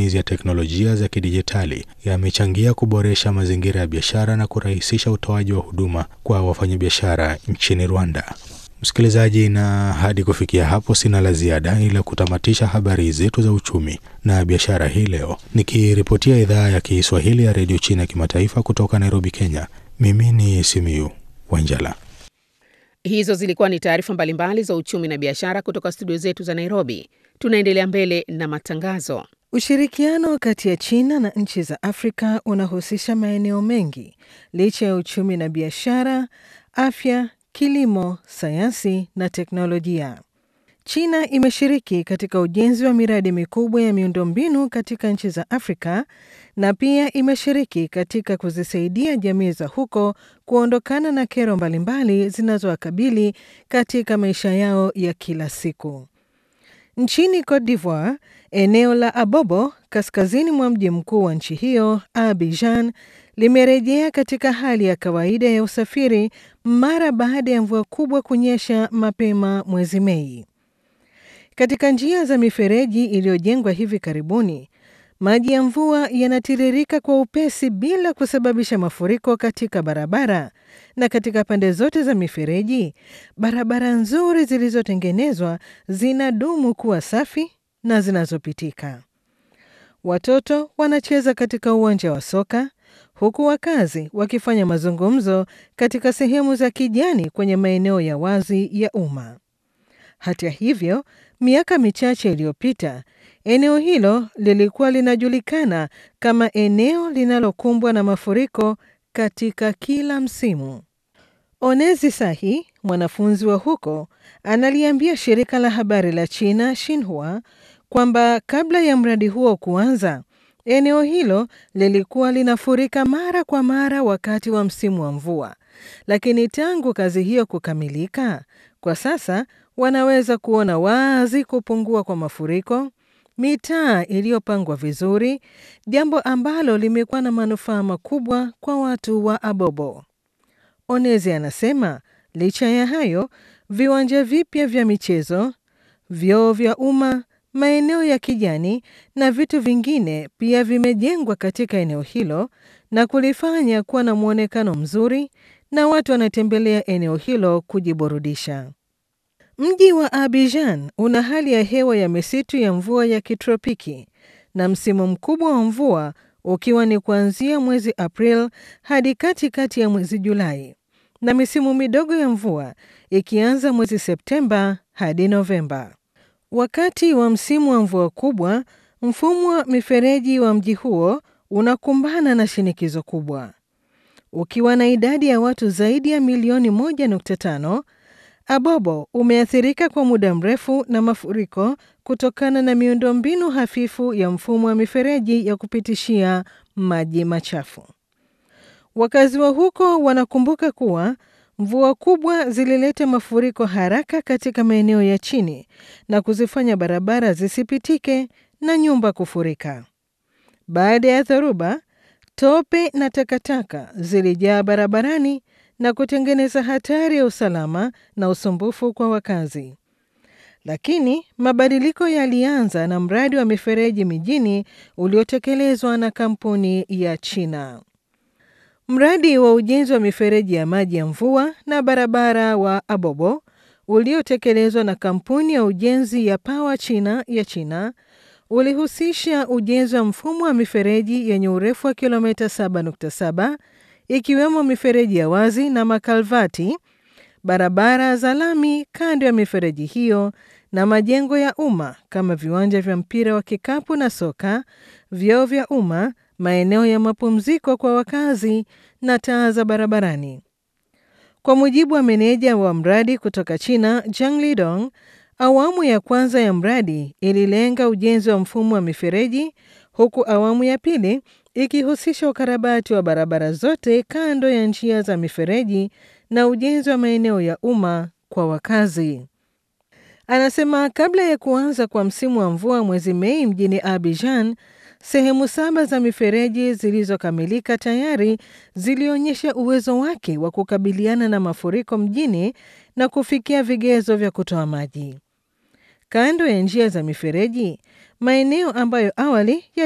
matumizi ya teknolojia za kidijitali yamechangia kuboresha mazingira ya biashara na kurahisisha utoaji wa huduma kwa wafanyabiashara nchini Rwanda. Msikilizaji, na hadi kufikia hapo sina la ziada ila kutamatisha habari zetu za uchumi na biashara hii leo, nikiripotia idhaa ya Kiswahili ya redio China ya kimataifa kutoka Nairobi, Kenya. Mimi ni Simiyu Wanjala. Hizo zilikuwa ni taarifa mbalimbali za uchumi na biashara kutoka studio zetu za Nairobi. Tunaendelea mbele na matangazo. Ushirikiano kati ya China na nchi za Afrika unahusisha maeneo mengi licha ya uchumi na biashara, afya, kilimo, sayansi na teknolojia. China imeshiriki katika ujenzi wa miradi mikubwa ya miundombinu katika nchi za Afrika na pia imeshiriki katika kuzisaidia jamii za huko kuondokana na kero mbalimbali zinazowakabili katika maisha yao ya kila siku. Nchini Cote d'Ivoire, eneo la Abobo kaskazini mwa mji mkuu wa nchi hiyo Abidjan limerejea katika hali ya kawaida ya usafiri mara baada ya mvua kubwa kunyesha mapema mwezi Mei. Katika njia za mifereji iliyojengwa hivi karibuni, maji ya mvua yanatiririka kwa upesi bila kusababisha mafuriko katika barabara, na katika pande zote za mifereji, barabara nzuri zilizotengenezwa zinadumu kuwa safi na zinazopitika. Watoto wanacheza katika uwanja wa soka huku wakazi wakifanya mazungumzo katika sehemu za kijani kwenye maeneo ya wazi ya umma. Hata hivyo, miaka michache iliyopita, eneo hilo lilikuwa linajulikana kama eneo linalokumbwa na mafuriko katika kila msimu. Onezi Sahi, mwanafunzi wa huko, analiambia shirika la habari la China Xinhua kwamba kabla ya mradi huo kuanza, eneo hilo lilikuwa linafurika mara kwa mara wakati wa msimu wa mvua, lakini tangu kazi hiyo kukamilika, kwa sasa wanaweza kuona wazi kupungua kwa mafuriko, mitaa iliyopangwa vizuri, jambo ambalo limekuwa na manufaa makubwa kwa watu wa Abobo. Onezi anasema licha ya hayo, viwanja vipya vya michezo, vyoo vya umma, maeneo ya kijani na vitu vingine pia vimejengwa katika eneo hilo na kulifanya kuwa na mwonekano mzuri na watu wanatembelea eneo hilo kujiburudisha. Mji wa Abidjan una hali ya hewa ya misitu ya mvua ya kitropiki na msimu mkubwa wa mvua ukiwa ni kuanzia mwezi April hadi katikati ya mwezi Julai na misimu midogo ya mvua ikianza mwezi Septemba hadi Novemba. Wakati wa msimu wa mvua kubwa, mfumo wa mifereji wa mji huo unakumbana na shinikizo kubwa. Ukiwa na idadi ya watu zaidi ya milioni 1.5, Abobo umeathirika kwa muda mrefu na mafuriko kutokana na miundombinu hafifu ya mfumo wa mifereji ya kupitishia maji machafu. Wakazi wa huko wanakumbuka kuwa mvua kubwa zilileta mafuriko haraka katika maeneo ya chini na kuzifanya barabara zisipitike na nyumba kufurika. Baada ya dhoruba, tope na takataka zilijaa barabarani na kutengeneza hatari ya usalama na usumbufu kwa wakazi. Lakini mabadiliko yalianza na mradi wa mifereji mijini uliotekelezwa na kampuni ya China. Mradi wa ujenzi wa mifereji ya maji ya mvua na barabara wa Abobo uliotekelezwa na kampuni ya ujenzi ya Power China ya China ulihusisha ujenzi wa mfumo wa mifereji yenye urefu wa kilomita 7.7 ikiwemo mifereji ya wazi na makalvati, barabara za lami kando ya mifereji hiyo na majengo ya umma kama viwanja vya mpira wa kikapu na soka, vyoo vya umma, maeneo ya mapumziko kwa wakazi na taa za barabarani. Kwa mujibu wa meneja wa mradi kutoka China, Zhang Lidong, awamu ya kwanza ya mradi ililenga ujenzi wa mfumo wa mifereji huku awamu ya pili ikihusisha ukarabati wa barabara zote kando ya njia za mifereji na ujenzi wa maeneo ya umma kwa wakazi. Anasema kabla ya kuanza kwa msimu wa mvua mwezi Mei mjini Abidjan, sehemu saba za mifereji zilizokamilika tayari zilionyesha uwezo wake wa kukabiliana na mafuriko mjini na kufikia vigezo vya kutoa maji. Kando ya njia za mifereji, maeneo ambayo awali